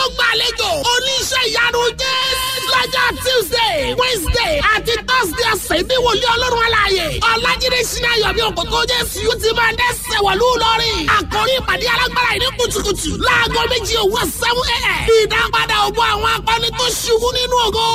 yóò gbàlejò oníṣẹ́ ìyanu jésù lọ́jọ́ tuesday wednesday àti thursday ọ̀sẹ̀ ní wòlíì ọlọ́run aláàyè ọ̀làjídé sinayọ̀ bí òkòtò jésù yóò ti máa dẹ́sẹ̀ wọ̀lú lọ́rìn àkórí ìpàdé alágbára ìní kùtùkùtù láago méjì òwúrọ̀ seven a.m. ìdápadà ògbó àwọn akọni tó ṣubú nínú ògo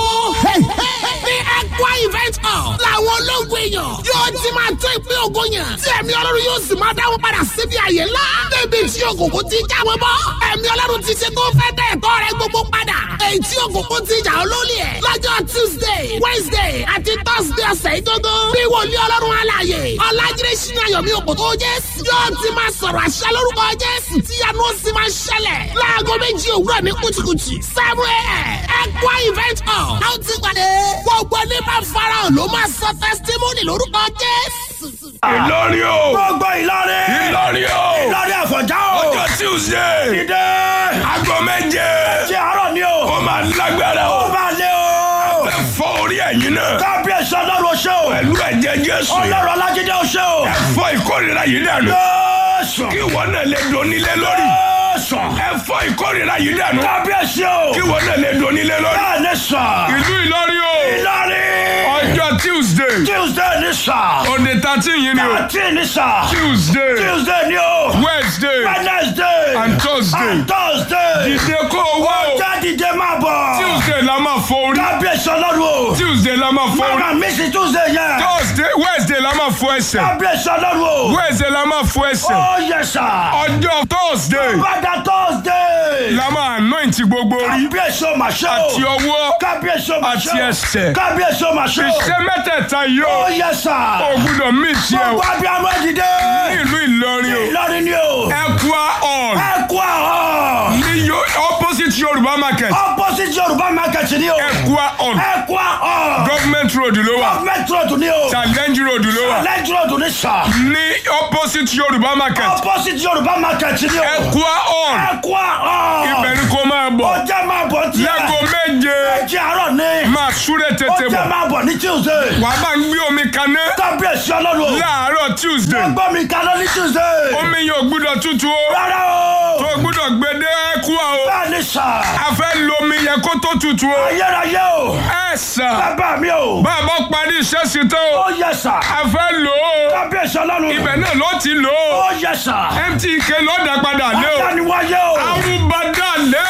ní ẹ̀kọ́ event hall làwọn ológun èèyàn yóò ti máa tó ìpín ògo yàn tí ẹ̀mí ọlọ́run yóò sì máa dáwọ́ padà síbi àyè ńlá débi tí òkùnkùn ti jáwé bọ́ ẹ̀mí ọlọ́run ti ṣe tó fẹ́ dẹ̀ ẹ̀tọ́ rẹ gbogbo padà èyí tí òkùnkùn ti jà olólì ẹ̀ lọ́jọ́ tuesday wednesday àti thursday ọ̀sẹ̀ ìdógó bí wòlíì ọlọ́run alààyè ọ̀làjídé sínú ayọ̀mí òkòtò jésù yóò ti máa sọ̀rọ̀ àṣẹ lórúkọ jésù tí yanu ó sì máa ṣẹlẹ̀ láago méjì òwúrọ̀ ní kùtùkùtù seven a.m. ẹ̀kọ́ event hall a ó ti pàdé gbogbo ní máa farahàn ló máa sọ testimony lórúkọ jésù. Ìlọrin o. gbogbo Ìlọrin. Ìlọrin o. Ìlọrin Àfọ̀njá o. Ọjọ́ Tuesday. Dìde. Aago méje. Ṣé àárọ̀ ni o? Ó máa lágbára Ó o. máa lé o. Ẹ fọ́ orí ẹ̀yin náà. Kábíyèsí ọlọ́run ṣe o. Pẹ̀lú ẹ̀jẹ̀ Jésù. Ọlọ́run Alájídé o ṣe o. Ẹ fọ́ ìkórìíra yìí dànù. Jésù. Kí ìwọ náà lè donílé lórí. Jésù. Ẹ fọ́ ìkórìíra yìí dànù. Kábíyèsí o. Kí ìwọ náà lè donílé lórí. Bẹ́ẹ̀ ni sà. Ìlú Ìlọrin o. Ìlọrin. Ọjọ́ Tuesday. Tuesday ni sà. Òde thirteen yìí ni o. Àti ni sà. Tuesday. Tuesday ni o. Wednesday. Wednesday. And Thursday. And Thursday. Dìde kó o wá o. Ọjà dìde máa bọ̀. Tuesday la máa fọ orí. Kábíyèsí ọlọ́run o. Tuesday la máa fọ orí. Mama mi si Tuesday yẹn. Thursday Wednesday la máa fọ ẹsẹ̀. Kábíyèsí ọlọ́run o. Wednesday la máa fọ ẹsẹ̀. Ó yẹ sà. Ọjọ́ Thursday Bàdà Thursday. la máa anoint gbogbo orí Kábíyèsí o máa ṣe o. àti ọwọ́ Kábíyèsí o máa ṣe o. àti ẹsẹ̀. Kábíyèsí o máa ṣe o. Iṣẹ́ mẹ́tẹ̀ẹ̀ta yìí Ó o. yẹ sà. O gbúdọ̀ mí tiẹ̀ o. Gbogbo abiyamọ dìde. Ní ìlú Ìlọrin o. Ìlọrin ni o. Ẹ̀kúà hall Ẹ kú àhọ́. ní Yo- opposite Yorùbá market. Opposite Yorùbá market ni o. Ẹ̀kúà hall Ẹ kú àhọ́. government road ló wà. Government road ni o. Challenge road ló wà. Challenge road ni sà. Ní opposite Yorùbá market. Opposite Yorùbá market ni o. Ẹ̀kúà hall Ẹ kú àhọ́. ibẹ̀ ni kò máa bọ̀. Ó jẹ́ máa bọ̀ tí. Láago méje Ẹ̀jẹ̀ àárọ̀ ni. máa súré Ó tètè jẹ́ bọ̀. máa bọ̀ ní Tuesday. Wàá bá ń gbé omi kaná Kábíyèsí ọlọ́run o. láàárọ̀ Tuesday. Gbọ́ mi kaná ní Tuesday. Omi yóò gbúdọ̀ tútù o. Rárá o. Tó gbúdọ̀ gbé dé Ẹ̀kúà o. Bẹ́ẹ̀ ni sà. A fẹ́ lo omi yẹn kó tó tutù o. Ayérayé o. Ẹ sà. Bàbá mi o. Bàbá parí iṣẹ́ sí tán o. Ó yẹ sà. A fẹ́ lò ó. Kábíyèsí ọlọ́run. Ibẹ̀ náà ló ti lò ó. Ó yẹ sà. MTK ló dá padà lé o. Adániwáyé o. Arúgbádá lé.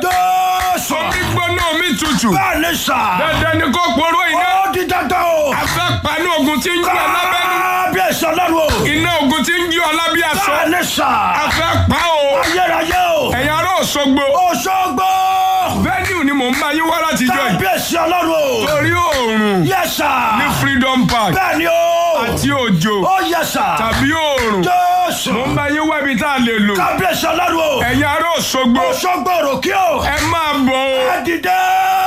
Jésù. Omi gbóná omi tutù. Bẹ́ẹ̀ ni sà. Dandan ni kò poró iná. Ó di dandan o. A fẹ́ paná ogun tí ń jí alábẹ́nu. Kábíyèsí ọlọ́run o. Iná ogun tí ń jí ọlábí aṣọ. Bẹ́ẹ̀ ni sà. A fẹ́ pa o. Ayérayé o. Ẹ̀yin ará Òṣogbo. Òṣogbo. Venue ni mò ń bá yín wá láti jọ yìí. Kábíyèsí ọlọ́run o. Torí oòrùn Yẹ sà. ní Freedom Park Bẹ́ẹ̀ ni o. àti òjò Ó yẹ sà. tàbí oòrùn. Jésù. Mò ń bá yín wá ibi tá a lè lò. Kábíyèsí ọlọ́run o. Ẹ̀yin ará Òṣogbo. Òṣogbo òròkè o. Ẹ máa bọ̀ o. Ẹ dìde.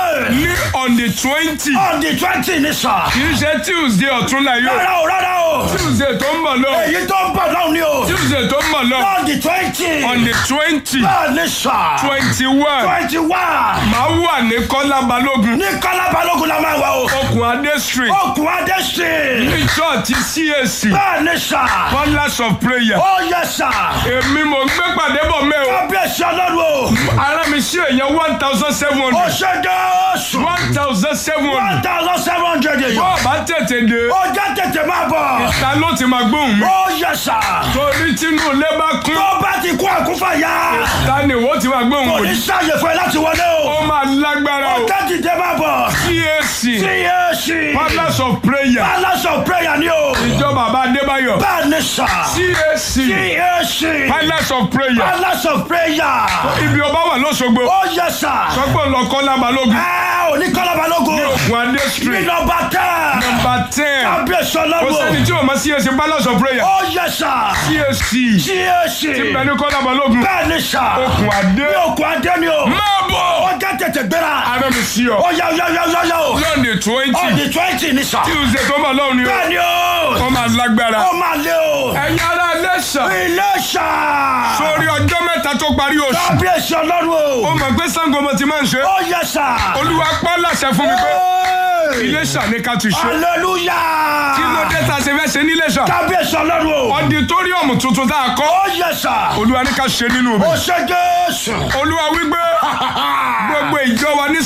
Ní on the twenty. On the twenty ni sà. Kì í ṣe Tuesday ọ̀túnla yìí o. Rárá o rárá o. Tuesday tó ń bọ̀ lọ. Èyí tó ń bọ̀ náà ni o. Tuesday tó ń bọ̀ lọ. On the twenty. On the twenty. Bẹ́ẹ̀ ni sà. twenty one. Twenty one. Màá wà ní Kọ́lá Balógun. Ní Kọ́lá Balógun la máa wà o. Okùn Adé street. Okùn Adé street. Ní church CAC. Bẹ́ẹ̀ ni sà. Palace of prayer. Ó yẹ sà. Èmi mò ń gbé pàdé bọ̀ mẹ́ o. Kábíyèsí ọlọ́run o. Ara mi ṣe èèyàn one thousand seven Ó hundred. ṣe Jésù. one thousand seven One hundred. thousand seven hundred èèyàn. Bọ́ọ̀ bá tètè dé. Ó jẹ́ tètè máa bọ̀. Ta ló ti máa gbóhùn mi? Ó yẹ sà. Torí tínú ilé bá kún. Tó bá ti kú àkúfàyà. Ta ni ìwọ ti máa gbóhùn Kò wò ní yìí? sáàyè fún ẹ láti wọlé o. Ó máa lágbára o. Ọjọ́ dìde máa bọ̀. CAC. CAC. Palace of prayer. Palace of prayer ni o. Ìjọ bàbá Adébáyọ̀. Bẹ́ẹ̀ ni sà. CAC. CAC. Palace of prayer. Palace of prayer. Ibi ọba wà lọ́sọ̀gbọ̀. Ó yẹ sà. Sọ́gbọ̀n lọ Kọ́lá Balógun. Ẹ ò ní Kọ́lá Balógun. Okùn Adé Ní street. nọmba tẹ́. Number ten. Kábíyèsí Kò sẹ́ni ọlọ́run. tí o máa CAC Palace of prayer. Ó yẹ sà. CAC. CAC. Ti bẹ̀ ní Kọ́lá Balógun. Bẹ́ẹ̀ ni sà. Okùn Adé. Ní òkú adé ni o. Máa bọ̀. Ó jẹ́ tètè gbéra. Ara mi sí ọ. Ó yá yá yá yá yá o. Lọ́ọ̀nì On twenty. the twenty ni sà. Tuesday tó bọ̀ lọ́wọ́ ni o. Bẹ́ẹ̀ ni o. Wọ́n máa lágbára. Ó máa lé o. Ẹ̀yin ará Iléṣà. Ilé ṣà. Sórí ọjọ́ mẹ́ta tó parí oṣù. Kábíyèsí ọlọ́run Ó o. mọ̀ pé Sango mo ti máa ń ṣe. Ó yẹ sà. Olúwa pọ́ láṣẹ fún mi pé Hey! Iléṣà ní ká ti ṣe. Hallelujah. Kí ló dé tá a ṣe fẹ́ ṣe ní Iléṣà? Kábíyèsí ọlọ́run o. Ọditóríọ̀mù tuntun tá a kọ́. Ó yẹ sà. Olúwa ní ká ṣe nínú Ó rẹ̀. ṣe Jésù. Olúwa wípé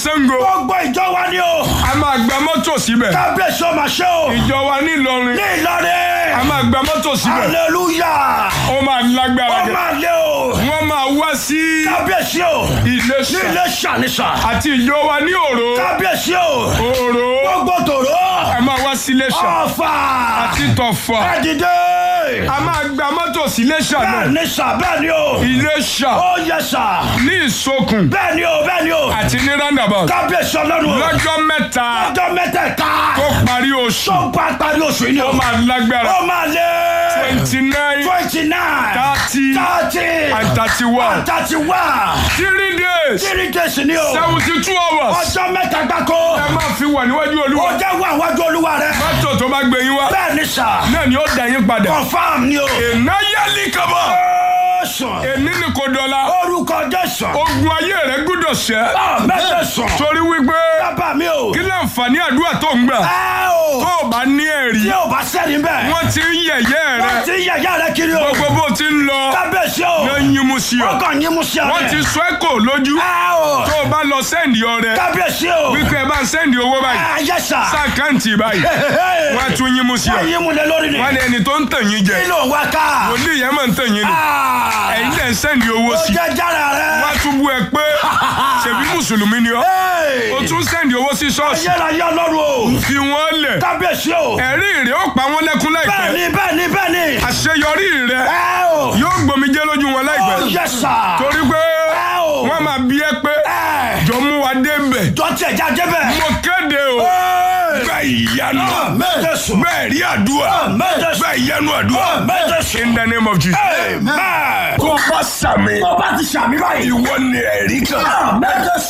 Ṣàngó gbogbo ìjọ wa ni o. a máa gba mọ́tò síbẹ̀ kábíyèsí o máa ṣe o. ìjọ wa ní Ìlọrin ní a Ìlọrin. máa gba mọ́tò síbẹ̀ hallelujah. ó máa lágbára ó jẹ máa lé o. wọ́n máa wá sí kábíyèsí o. ní Iléṣà ilé ṣàníṣà. àti ìjọ wa ní Òró kábíyèsí o. Òró gbogbo tòró. a máa wá sí Iléṣà ọ̀fà. àti Tọ̀fà ẹ dìde. a máa gba mọ́tò sí Iléṣà náà bẹ́ẹ̀ ni sà bẹ́ẹ̀ ni o. Iléṣà ó yẹ sà. ní Ìsokùn bẹ́ẹ̀ ni o bẹ́ẹ̀ ni o. àti ní roundabout kábíyèsí ọlọ́run o. lọ́jọ́ mẹ́ta ọjọ́ mẹ́tẹ̀ẹ̀ta. tó parí oṣù tó bá parí oṣù yìí ni o. ó máa lágbára ó máa lé. twenty nine twenty nine. thirty thirty. and thirty one thirty one. three days three days ni o. seventy two hours ọjọ́ mẹ́ta gbáko. ẹ máa fi wà níwájú ó Olúwa jẹ́ wà wájú olúwa rẹ. mọ́tò tó bá gbé yín wá bẹ́ẹ̀ ni sà. náà ni ó dá yín padà confam ni o. ìnáyẹlì kaba sùn. èní ni kò dọ̀la orúkọ jésù. ogun ayé rẹ gbúdọ̀ ṣẹ́ mẹ́tẹ̀ sùn. torí wípé bàbá mi o. kí láǹfààní àdúrà tó ń gbà ẹ o. tó o bá ní ẹ̀rí tí o bá sẹ́ni bẹ́ẹ̀. wọ́n ti ń yẹ̀yẹ́ rẹ wọ́n ti yẹ̀yẹ́ rẹ kiri o. gbogbo bó ti ń lọ kábíyèsí o. ló ń yín mu sí ọ wọ́n kàn yín mú sí ọ wọ́n ti sọ ẹ́ kò lójú ẹ o. tó o bá lọ sẹ́ndì ọrẹ kábíyèsí o. wípé ẹ bá ń sẹ́ndì owó báyìí ẹ yẹ sà. sáàkáǹtì báyìí wọ́n á tún yín mu sí ọ wọ́n yín mú lé lórí ni. wọ́n ní ẹni tó ń tàn yín jẹ kí ló ń wá ká. wòlíì yẹn máa ń tàn yín ni Ah. ẹ̀yin dẹ̀ ń sẹ́ndì owó ó sí jẹ́ jára rẹ. wọ́n á tún bú ẹ pé ṣèbí mùsùlùmí ni ọ́ Hey. o tún sẹ́ndì owó sí ṣọ́ọ̀ṣì ayérayé ọlọ́run o. fi wọ́n lẹ̀ kábíyèsí o. ẹ̀rí rẹ̀ ó pa wọ́n lẹ́kún láìpẹ́ bẹ́ẹ̀ni bẹ́ẹ̀ni bẹ́ẹ̀ni. àṣeyọrí rẹ̀ ẹ o. yóò gbòmìjẹ́ lójú wọn láìpẹ́ ó yẹ sà. torí pé ẹ o. wọ́n máa bí ẹ pé ẹ. jọ mú wa débẹ̀ jọ tiẹ̀ já débẹ̀. mo kéde o bẹ́ẹ̀ ìyanu mẹ́tẹ̀ sùn. bẹ́ẹ̀ rí àdúrà mẹ́tẹ̀ sùn. bẹ́ẹ̀ ìyanu àdúrà mẹ́tẹ̀ sùn. in the name of Jesus. Amen. tó bá sàmì tó bá ti sàmì báyìí. ìwọ ni ẹ̀rí kan mẹ́tẹ̀